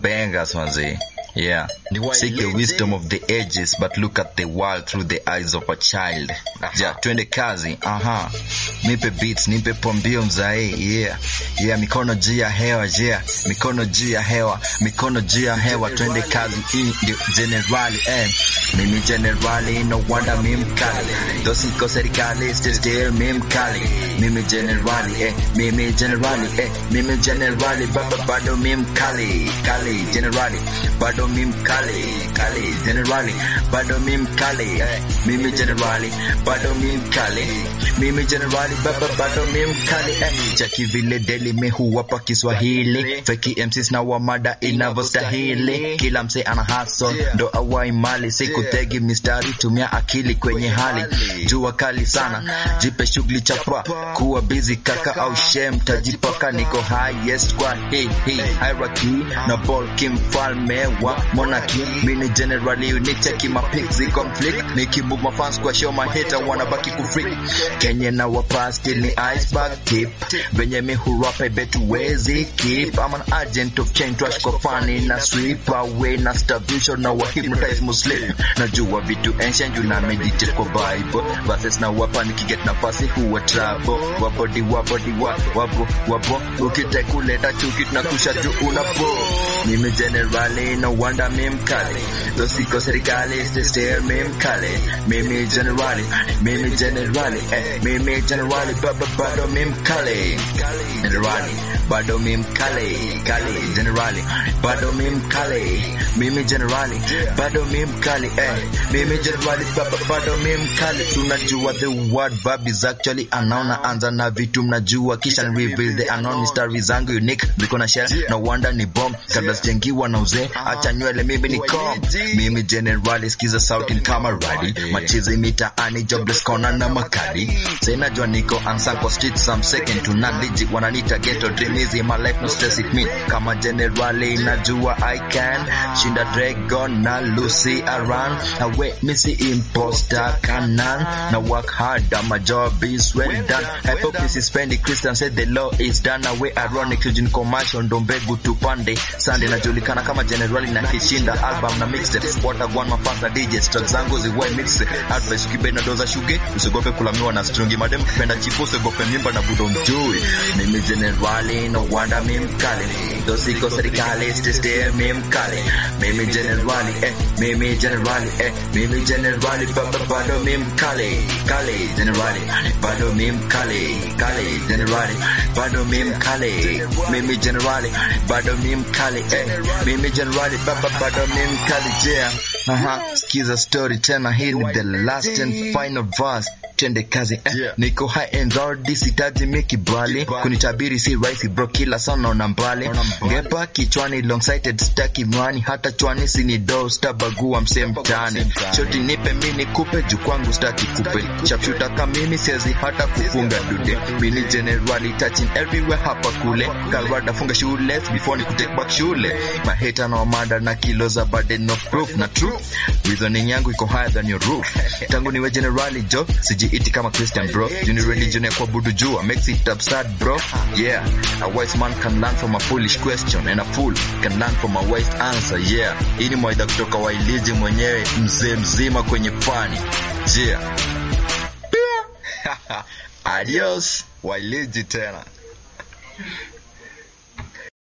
bangers manzi yeah seek the wisdom of the ages but look at the world through the eyes of a child ja twende kazi aha nipe beats nipe pombio mzae yeah yeah mikono juu ya hewa yeah mikono juu ya hewa mikono juu ya hewa twende kazi hii ndio generali eh mimi generali no wonder mimi mkali dosiko serikali still still mimi mkali mimi generali eh mimi generali eh mimi generali baba bado mimi mkali kali generali bado mimi mkali kali generali bado mimi mkali eh, mimi generali bado mimi mkali mimi generali baba bado mimi mkali eh, chaki vile deli me huwapa Kiswahili feki MCs na wa mada inavyostahili kila mse ana hustle ndo awai mali sikutegi mistari tumia akili kwenye hali jua kali sana jipe shughuli chapa kuwa busy kaka au shem tajipaka niko highest kwa hii hii hierarchy na ball kimfalme wa monarchy mini generally unicheki mapixi conflict nikimove mafans kwa show maheta wanabaki kufreak kenye na wapa still ni iceberg tip venye mi hurapa bet wezi keep I'm an agent of change trash kwa funny na sweep away na starvation na wa hypnotize muslim najua vitu ancient juu na meditate kwa bible verses na wapa nikiget nafasi huwa trouble wabodi wabodi wa wabo wabo ukite kuleta chuki tunakusha juu unapo mimi generali no wonder mimi mkali dosiko serikali still still mimi mkali mimi generali mimi generali eh mimi generali baba bado mimi mkali generali bado mimi mkali kali generali bado mimi mkali mimi generali bado mimi mkali eh mimi generali baba bado mimi mkali tunajua the word verb is actually anaona anza na vitu mnajua kisha ni reveal the unknown mystery zangu unique ziko na shell no wonder ni bomb kabla sijengiwa na uzee acha nywele mimi ni com mimi generali skiza sauti kama radi machizi mitaani jobless kona na makadi sasa najua niko unsung kwa street some second to none legit wananiita ghetto dream easy my life no stress it me kama generali najua I can shinda dragon na Lucy around awe missy imposter canon na work hard my job is well done hypocrisy spending Christian said the law is done away ironic Eugene commercial ndo mbegu tupande Sunday najulikana kama generali na kishinda album na mixtape watagwan mafasa DJ track zangu ziwai mix advice kibe na doza shuge usigope kulamiwa na strungi madem kipenda chifu usigope mimba na budo mjui mimi generali no wonder mimi mkali dosiko serikali still still mimi mkali mimi generali eh mimi generali eh mimi generali baba bado mimi mkali kali generali bado mimi mkali kali generali bado mimi mkali mimi generali bado mimi mkali eh mimi generali baba bado mimi mkali yeah aha sikiza story tena hii ni the last and final verse twende kazi eh. Yeah. niko high end already sitaji mikibali kunitabiri si rahisi bro kila sana naona mbali Naona mbali. ngepa kichwani long sighted staki mwani hata chwani sini do stabagua msee mtaani mtaani. shoti nipe mini kupe juu kwangu staki kupe chapshuta kamimi siwezi hata kufunga dude mini generali touching everywhere hapa kule kalwada funga shule before ni kutake back shule maheta na wamada na kilo za burden of proof na true reasoning yangu iko higher than your roof tangu niwe generali jo sijiiti kama christian bro juni religion ya kuabudu jua makes it absurd bro yeah a wise man can learn from a foolish question and a fool can learn from a wise answer yeah hii ni mawaidha kutoka wailiji mwenyewe mzee mzima kwenye fani yeah adios wailiji tena